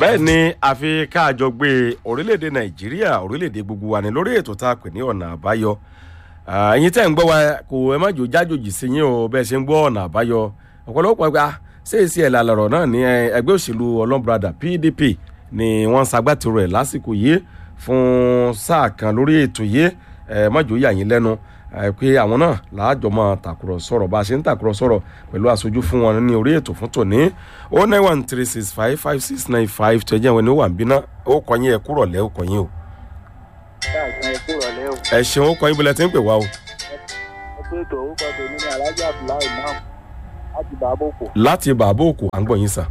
bẹ́ẹ̀ ni àfi káàjọ gbé orílẹ̀-èdè nàìjíríà orílẹ̀-èdè gbogbo wa ní lórí ètò tá a pè ní ọ̀nà àbáyọ Ah, ẹ̀yin tẹ́ ń gbọ́ wa kò ẹ má jò jájòjì sí yín o bẹ́ẹ̀ ṣe ń gbọ́ ọ̀nà àbáyọ ọ̀pọ̀lọpọ̀ gba ṣéèṣì ẹ̀ lálọ́rọ̀ náà ní eh, ẹgbẹ́ òṣèlú ọlọ́mbrada pdp ni wọ́n ń ṣagbátẹrù ẹ̀ lásìkò yìí fún sáà kan lórí ètò yìí ẹ má jò yà yín lẹ́nu eh, pé àwọn náà làájọ máa tàkùrọ̀ sọ̀rọ̀ bá a ṣe ń tàkùrọ̀ sọ̀rọ̀ pẹ̀lú aṣojú fún wọn ní orí ètò fún tòní o nine one three six five five six nine five tó ẹ jẹ́ ìwé ní wà ń bínú ó kọ́ yín ẹ kúrọ̀ lẹ́ ó kọ́ yín o káàkiri ẹkú rọlẹ́ o ẹ ṣeun ó kọ́ yín bọ́lẹ̀ tí ń pè wá o ẹkú ètò orúkọ tèmi ní alájà abdullahi imam láti bàbókò láti bàbá òkú à ń gbọ́ yín sà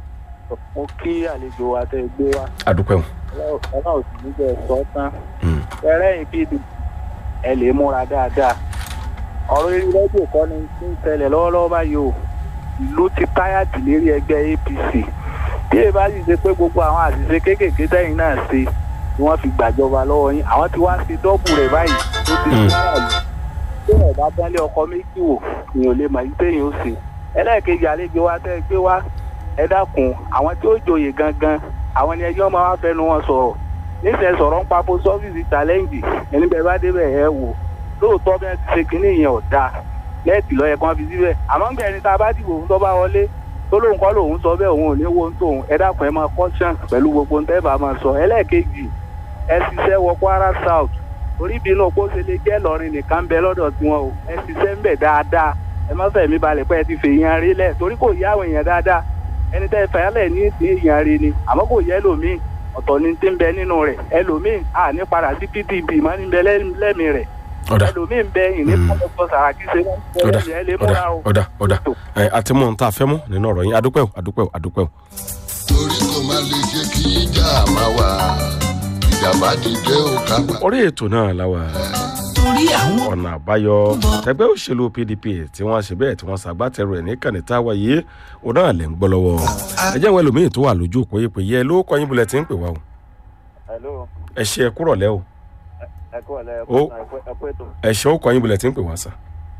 mo kí àlejò wa tẹ gbé wa àdúpẹ́ o. ọlọ́run sì ní bẹ́ẹ̀ sọ tán ẹrẹ́yìn pdp ẹ lè múra dáadáa ọ̀rọ̀ eré rẹ́díò kọ́ ni tí ń tẹ̀lẹ̀ lọ́wọ́lọ́wọ́ báyìí o ìlú ti táyàtì lérí ẹgbẹ́ apc bí èyí bá sì ṣe pé gbogbo àwọn àṣìṣe kéékèèké tẹ́yìn náà ṣe ni wọ́n fi gbàjọba lọ́wọ́ yín àwọn tí wọ́n ṣe dọ́bù rẹ̀ báyìí tó ti Mm. sára lù tí wọ́n bá tẹ́lẹ̀ ọkọ méjì wò èèyàn ò lè mọ̀ yí téèyàn ó ṣe ẹlẹ́ẹ̀kejì àlejò wa tẹ́ ẹ gbé wá ẹ dákun àwọn tí ó joyè gangan àwọn ni ẹjọ́ máa wá fẹnu wọn sọ̀rọ̀ níṣẹ́ sọ̀rọ̀ ń pa post office challenge ẹni bẹ́ẹ̀ bá débẹ̀ ẹ wò lóòótọ́ bẹ́ẹ̀ ti ṣe kínní yẹn ò dáa lẹ́ẹ̀tì lọ́yẹ kan fi síbẹ̀ àmọ́ gbẹ̀ ẹni tá a bá dìbò fún tó bá wọlé tó lóun kọ́ lòun sọ bẹ́ẹ̀ òun ò ní wo ń tóun ẹ dákun ẹ máa caution pẹ̀lú gbogbo ntẹ́ bá máa sọ ẹlẹ́ẹ̀kejì ẹ ṣiṣẹ́ wọ Kwara South orí ìbínú òpó ṣe lè jẹ́ Ìlọrin nìkan bẹ lọ́dọ̀ tiwọn o ẹ ṣiṣẹ́ ń bẹ̀ dáadáa ẹ má fẹ̀mí balẹ̀ pé ẹ ti fèèyàn rí lẹ̀ torí kò yá àwọn èèyàn dáadáa ẹni tẹ́ fẹ́lẹ̀ ní ti èèyàn rí ni àmọ́ kò yẹ lòmíì ọ̀tọ̀ ni ti ń bẹ nínú rẹ̀ ẹlòmíì à ní padà sí pdp mọ́ ní bẹ lẹ́mìí rẹ̀ ọ̀dà ẹlòmíì ń bẹ ìní Mm. pọ́ńpọ́ sàràkí ṣe ọ̀dà ẹ lè múra ọ̀dà o. ọ̀dà ọ̀dà ẹ àti mọ̀ nta fẹ́ mọ́ nínú ọ̀rọ̀ yín adúpẹ́ o adúpẹ́ o adúpẹ́ o. torí kò má lè ṣe kí ìjà máa wà ìjàmbá dìde ò kápá. orí ètò náà láwa torí àwọn ọ̀nà àbáyọ tẹgbẹ́ òṣèlú pdp tí wọ́n ṣe bẹ́ẹ̀ tí wọ́n ṣàgbátẹrù ẹ̀ ní kàní táwa yìí òun náà lẹ̀ ń gbọ́ lọ́wọ́ ẹ jẹ́ àwọn ẹlòmíín tó wà lójú òpó yìí pé yẹ ló kọ́ yín bulẹ̀ tí ń pè wá o hello ẹ ṣe ẹ kúrọ̀ lẹ́ o ẹ kú ọ̀lẹ́ Ó. ẹ kú ètò ẹ ṣe ó kọ́ yín bulẹ̀ tí ń pè wá sà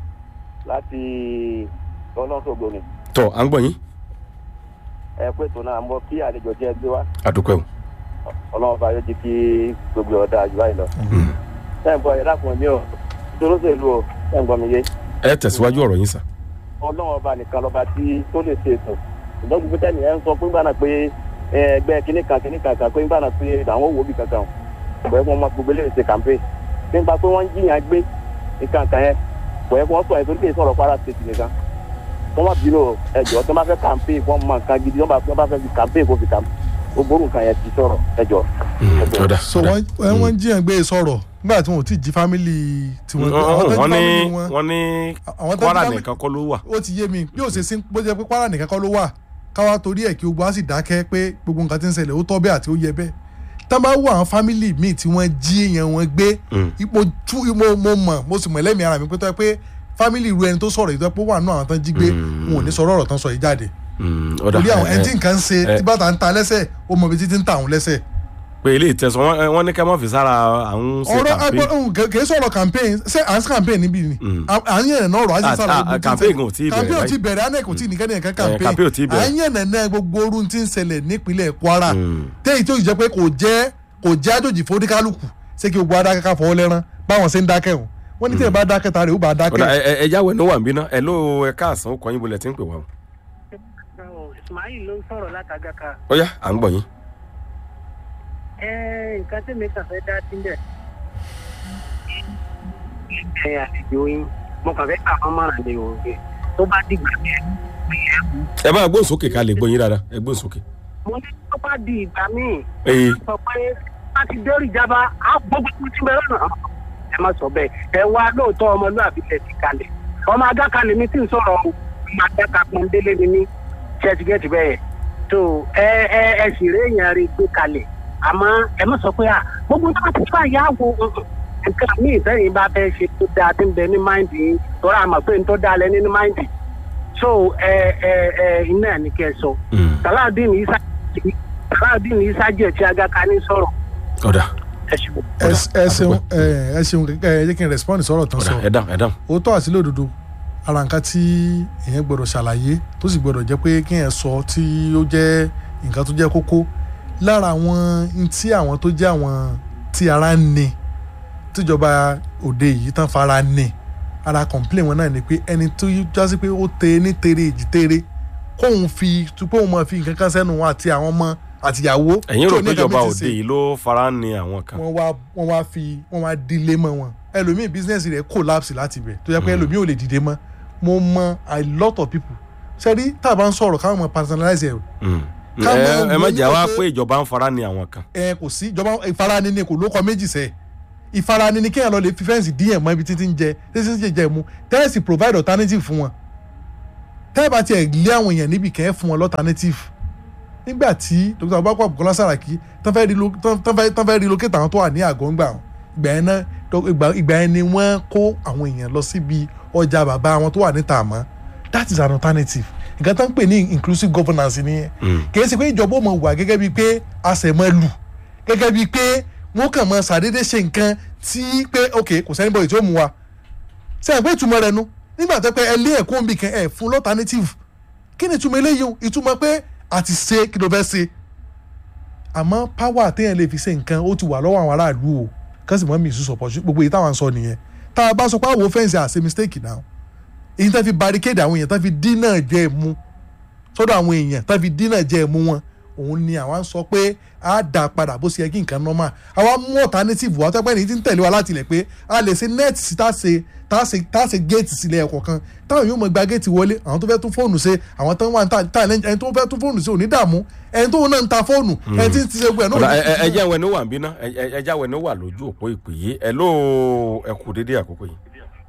láti ọlọ́sọ̀gbò ni tọ́ à ń gbọ́ yín ẹ kú ètò náà mọ kí àlejò jẹ́ gbé wá adúpẹ́ o. ọlọ́run bá yóò di kí gbogbo ọ̀dà àjùbá yìí lọ. Mm. sẹ́yìn bọ́ ẹ dákun mi ò dúróṣèlú o sẹ́yìn bọ́ mi yé ẹ tẹ̀síwájú ọ̀rọ̀ yín sà. ọlọ́run ọba nìkan lọ́ba tí tó lè ṣe ètò ṣùgbọ́n gbogbo tẹ́ni ẹ̀ ń sọ fún gbàna pé ẹ, ẹgbẹ́ kínní kan kínní kan kan pé gbàna pé àwọn òwò bí kankan bẹ́ẹ̀ wọ́n máa gbogbo eléyìí ṣe campaign nípa pé wọ́n ń jiyàn gbé nǹkan kan yẹn bẹ́ẹ̀ wọ́n sọ ẹ̀ torí kì í sọ̀rọ̀ Kwara State nìkan wọ́n má bínú ẹjọ́ tó bá fẹ́ campaign wọ́n mọ nǹkan gidi wọ́n bá wọ́n bá fẹ́ fi campaign kó fi campaign gbogbo nǹkan yẹn ti sọ̀rọ̀ ẹjọ́. Mm, ọ̀dà so ọ̀dà. wọ́n ẹ, wọ́n jíyàn gbé sọ̀rọ̀ nígbà tí wọn ò tí ì jí fámìlì tiwọn gbé. Àwọn tó jí wọ́n ní family wọn- wọ́n ní àwọn tó jí kwara family- nìkan kọ́ ló wà. ó ti yé mi bí ó ṣe sí bó jẹ́ pé Kwara nìkan kọ́ ló wà káwa torí ẹ̀ kí gbogbo á sì dákẹ́ pé gbogbo nǹkan tí ń ṣẹlẹ̀ ó tọ́ bẹ́ẹ̀ àti ó yẹ bẹ́ẹ̀ tá a bá wo àwọn fámìlì míì tí wọ́n jí èèyàn wọn gbé Mm. ipò tú mo mo mọ̀ mo sì mọ̀ lẹ́mìí ara mi pé tó yẹ pé fámìlì irú ẹni tó sọ̀rọ̀ yìí tó yẹ pé ó wà nù àwọn tán jí gbé Mm. wọn ò ní sọ̀rọ̀ ọ̀rọ̀ tán sọ yìí jáde Mm, ọ̀dà torí àwọn ẹ- ẹni ẹ- tí nǹkan ń ṣe ẹ- tí bàtà ń ta lẹ́sẹ̀ ó mọ ibi títí ń ta àwọn lẹ́sẹ̀ pé ilé ìtẹ̀sán wọn- wọ́n ní ká má fi sára àwọn ṣe ọ̀rọ̀ campaign. agbọ́n kì í sọ̀rọ̀ campaign ṣé à ń ṣe campaign níbí ni Mm. à à ń yẹn náà ọ̀rọ̀ à ń Ah, ṣe sára ah, gbogbo tí ń campaign ṣẹlẹ̀. ò tíì bẹ̀rẹ̀ campaign ò báyìí. tí bẹ̀rẹ̀ anec ò tí ì nìkan nìkan campaign ò campaign tíì bẹ̀rẹ̀. à ń yẹn nàná gbogbo orun tí ń ṣẹlẹ̀ nípínlẹ̀ Kwara Mm. téyì tó yìí jẹ́ pé kò jẹ́ kò jẹ́ àjòjì fóníkálùkù ṣé kí gbogbo adákẹ́ ká fọwọ́ lẹ́rán báwọn ṣe ń dákẹ́ o wọ́n ní tí ẹ bá dákẹ́ ta rẹ̀ ó bá ọ̀dà dákẹ́ ẹ- ẹ- ẹja wẹ̀ ní wà ń bínú ẹ ló ẹ káàsán ó kọ́ yín bulẹ̀ tí ń pè wá o. ismail ló ń sọ̀rọ̀ látàgàkà ó yá à ń gbọ̀ yín. ẹ nǹkan tí mi kàn fẹ́ dá sílẹ̀ ẹ àlejò yín mo kàn fẹ́ kà wọ́n mọ̀ràn lè wò ó tó bá dìgbà yẹn ẹ bá gbóhùn sókè ká lè gbọ́ yín dáadáa ẹ gbóhùn sókè. mo ní tó bá di ìgbà míì ee sọ pé bá ti dórí ìjábá á gbogbo tó ti bẹ̀rẹ̀ náà ẹ má sọ bẹ́ẹ̀ ẹ wá lóòótọ́ ọmọlúwàbí lẹ̀ ti kalẹ̀ ọmọ agákalẹ̀ mi ti ń sọ̀rọ̀ o ọmọ agáka pọ́ndélé ni mí ṣẹ́tìgẹ́tì bẹ́ẹ̀ tó ẹ ẹ ẹ sì rí èèyàn rí gbé kalẹ̀ àmọ́ ẹ má sọ pé à gbogbo tó bá ti fà yá wo nǹkan míì sẹ́yìn bá fẹ́ ṣe tó dáa tí ń bẹ ní máìndì yín tọ́ra àmọ́ pé ń tó dáa lẹ ní máìndì so ẹ ẹ ẹ iná ẹ̀ ní kẹ́ ẹ sọ Mm, Salaudeen Isa Salaudeen Isa jẹ́ ti agaka ní sọ̀rọ̀ ọ̀dà ẹ ṣùgbọ́n. ẹ ẹ ṣeun ẹ ẹ ṣeun ẹ jẹ́ kí n respond sọ̀rọ̀ tán ọ̀dà sọ ẹ dáhùn ẹ dáhùn. òótọ́ àti lódodo ara nǹkan tí èèyàn gbọ́dọ̀ ṣàlàyé tó sì gbọ́dọ̀ jẹ́ pé kí èèyàn sọ tí ó jẹ́ nǹkan tó jẹ́ kókó lára àwọn n tí àwọn tó jẹ́ àwọn tí ara ń ni tíjọba òde yìí tán fara ní ara complain wọn náà ni pé ẹni tó jásí pé ó tẹ ní tere èjì tere kóun fi pé òun máa fi nǹkan kan sẹ́nu wọn àti àwọn ọmọ àtìyàwó ẹ̀yin tí rò ò ní pé nǹkan ìjọba méjì òde ṣe yìí ló fara ní àwọn kan. wọ́n wá wọ́n wá fi wọ́n wá dílé mọ́ wọn ẹlòmíì bísíǹsì rẹ̀ collapse láti ibẹ̀ tó yẹ pé ẹlòmíì ò lè dìde mọ́ mo mọ a lot of people sẹ́rí tá a bá ń sọ̀rọ̀ káwọn mọ personalize ẹ̀ Mm. Ká ẹ mọ̀ ẹ má wọ́n jà wá ní pé- pé ìjọba ń fara ní àwọn kan. ẹ kò sí ìjọba ìfarani ni kò ló kọ méjì sẹ ìfarani ni kéèyàn lọ lè fi fẹ́ǹsì díẹ̀ mọ́ ibi títí ń jẹ títí ń jẹ jẹ mu tẹ́ẹ̀sì provide alternative fún wọn tẹ́ẹ̀ bá tiẹ̀ lé àwọn èèyàn níbi kẹ́ fún wọn l'alternative nígbà tí dr abubakar bukola saraki tán fẹ́ relo- tán- tán fẹ́- tán fẹ́ relocate àwọn tó wà ní àgọ́ ńgbà wọn ìgbà yẹn náà dọ- ìgbà- ìgbà yẹn ni wọ́n kó àwọn èèyàn lọ síbi ọjà bàbá wọn tó wà níta àmọ́ that is an alternative nǹkan tó ń pè ní inclusive governance nìyẹn kì í ṣe pé ìjọba ò mọ̀ wà gẹ́gẹ́ bíi pé àṣẹmọ́ lù gẹ́gẹ́ bíi pé wọ́n kàn mọ́ ṣàdédé ṣe nǹkan tí pé ok kò sẹ́ni bọ̀ tí ó mú wa sẹ́yìn pé ìtumọ̀ rẹ̀ nu nígbà tó pé ẹ lé ẹ̀kọ́ nbì kan ẹ̀ fún l'alternative kí ni ìtumọ̀ eléyìí o ìtumọ̀ pé àti ṣe kí ló fẹ́ ṣe àmọ́ power téèyàn lè fi ṣe nǹkan ó ti wà lọ́wọ́ àwọn aráàlú o kán sì mọ́ mi ìṣúsọ̀ pọ̀ gbogbo èyí táwọn sọ nìyẹn tá a bá sọ pé àwọn fẹ́ǹsì àṣe mistake náà èyí tá fi barricade àwọn èèyàn tá fi dínà jẹ́ mú sọ́dọ̀ àwọn èèyàn tá fi dínà jẹ́ mú wọn òun ni àwa ń sọ pé a dà padà bó ṣe yẹ kí nǹkan normal àwa mú alternative wa tọ́pẹ́ ní ti ń tẹ̀lé wa láti ilẹ̀ pé a lè ṣe net sí tá a ṣe tá a ṣe tá a ṣe gate sílẹ̀ ẹ̀kọ́ kan táwọn yóò mọ gba gate wọlé àwọn tó fẹ́ tún fóònù ṣe àwọn tó ń wà ní ta ta ẹni tó fẹ́ tún fóònù ṣe ò ní dààmú ẹni tó náà ń ta fóònù ẹni tí ń ti ṣe gbẹ náà ò ọ̀dà ní ẹ ẹ- ẹ fi jẹ́ àwọn ẹni wà ń bí ná ẹ ẹ- ẹ jẹ́ àwọn ẹni wà lójú òpó ìpè yìí ẹ ló ẹ kú dédé àkókò yìí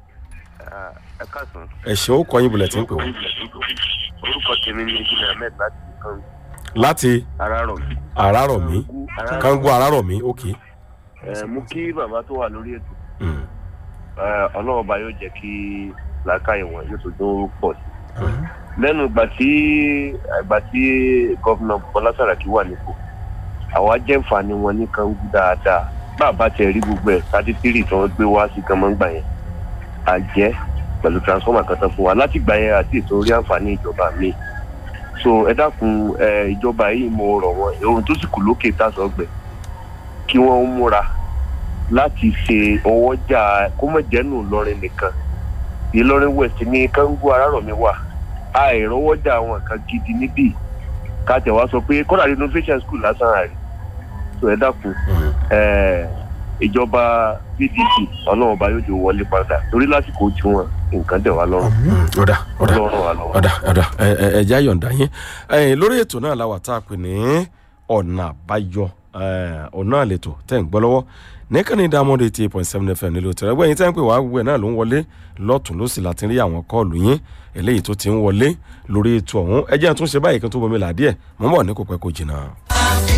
ẹ káàsán. ẹ ṣe ó kọyìn bulẹ̀ tí ń pè wọ́n. orúkọ tèmi ní ìdílé ahmed láti kan láti arárọ̀ mi. àràrọ̀mí kángu àràrọ̀mí ok. ẹ mú kí bàbá tó wà lórí ètò Mm. ẹ, ọlọ́run ọba yóò jẹ́ kí làákàyè wọn yóò tó tó pọ̀ sí. lẹ́nu ìgbà tí ìgbà tí gọ́vnà bọ́lá sàràkí wà nípò àwa jẹ́ nfààní wọn ní kangu dáadáa bàbá tẹ̀ rí gbogbo ẹ̀ thirty three tí wọ́n gbé wá sí gánmọ́ngbà yẹn àjẹ́ pẹ̀lú transformer kan tán fún wa láti gbà yẹn àti ètò orí àǹfààní ìjọba mi so ẹ dákun ẹ ìjọba yìí mo rọ̀ wọ́n ohun tó sì kù lókè tásán gbẹ kí wọ́n múra láti ṣe ọwọ́jà kó mọ̀ jẹ́nu ìlọrin nìkan ìlọrin west ní kángu arárọ̀mí wà àìrọ́wọ́jà àwọn nǹkan gidi níbí káàtẹ̀ wá sọ pé kọ́dà renovation school lásán àrí so ẹ dákun Mm. ẹ ìjọba pdp ọlọ́run ọba yóò jò wọlé padà torí lásìkò tiwọn nǹkan dẹ̀ wá lọ́rùn Mm. ọ̀dà ọ̀dà ọlọ́run wà lọ́wọ́. ọ̀dà ọ̀dà ẹ ẹ ẹ jẹ́ àyọ̀ǹda yín ẹ̀yìn lórí ètò náà la wà tá a pè ní ọ̀nà àbáyọ ẹ̀, ọ̀nà àlètò tẹ̀ ń gbọ́ lọ́wọ́ nìkànnì diamond eighty eight point seven fm nílò tẹ̀rẹ̀ gbẹ̀yìn tẹ́ ń pè wá gbogbo ẹ̀ náà ló ń wọlé lọ́tún ló sì láti rí àwọn kọ́ọ̀lù yín eléyìí tó ti ń wọlé lórí ètò ọ̀hún ẹ jẹ́ àtúnṣe báyìí kí n tó bomi là díẹ̀ mọ́ bọ̀ ní kò pẹ́ kò jìnnà.